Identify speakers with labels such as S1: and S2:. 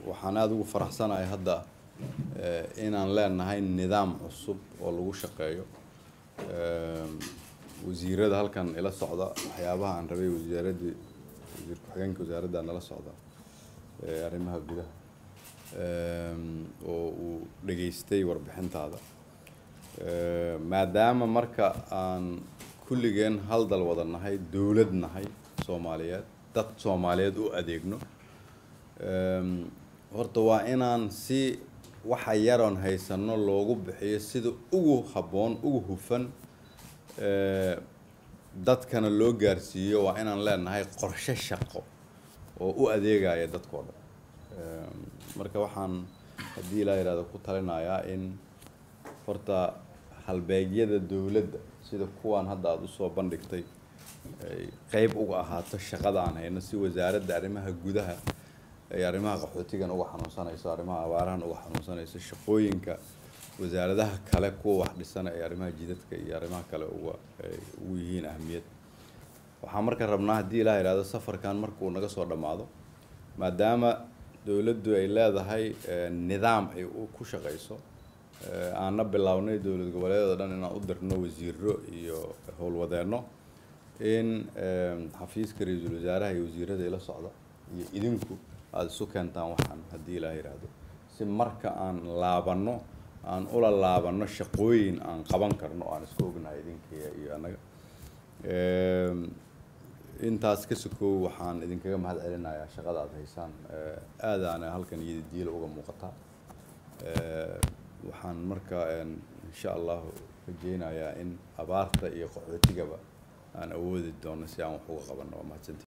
S1: waxaan aada ugu faraxsanahay hadda inaan leenahay nidaam cusub oo lagu shaqeeyo wasiirada halkan ila socda waxyaabaha aan rabay wasaaradii wasiir ku-xigeenka wasaaradda nala socda arrimaha gudaha oo uu dhageystay warbixintaada maadaama marka aan kulligeen hal dal wada nahay dowlad nahay soomaaliyeed dad soomaaliyeed u adeegno horta waa inaan si waxa yaroon haysano loogu bixiyo sida ugu habboon ugu hufan dadkana loo gaarsiiyo waa inaan leenahay qorshe shaqo oo u adeegaya dadkao dhan marka waxaan haddii ilaa yihahdo ku talinayaa in horta halbeegyada dowladda sida kuwaan hadda aada usoo bandhigtay ay qeyb uga ahaato shaqada aan hayno si wasaaradda arrimaha gudaha ay arrimaha qaxootigan uga xanuunsanayso arrimaha abaarahan uga xanuunsanayso shaqooyinka wasaaradaha kale kuwa wax dhisana ee arrimaha jidadka iyo arrimaha kale uga ugu yihiin ahmiyad waxaan marka rabnaa haddii ilaa yihahdo safarkan markuu naga soo dhammaado maadaama dowladdu ay leedahay nidaam ay ku shaqayso aanna bilownay dowlad goboleedoo dhan inaan u dirno wasiiro iyo howlwadeenno in xafiiska ra-iisul wasaaraha iyo wasiirada ila socda iyo idinku aada isu keentaan waxaan haddii ilaa yidhaahdo si marka aan laabanno aan ula laabanno shaqooyin aan qaban karno aan isku ognahay idinkiiyo iyo annaga intaas ka sokow waxaan idinkaga mahad celinayaa shaqada aada haysaan aadaana halkan iyada diila uga muuqataa waxaan marka insha allahu rajeynayaa in abaarta iyo qaxootigaba aan awoodi doono si aan wax uga qabanno waa mahadsanti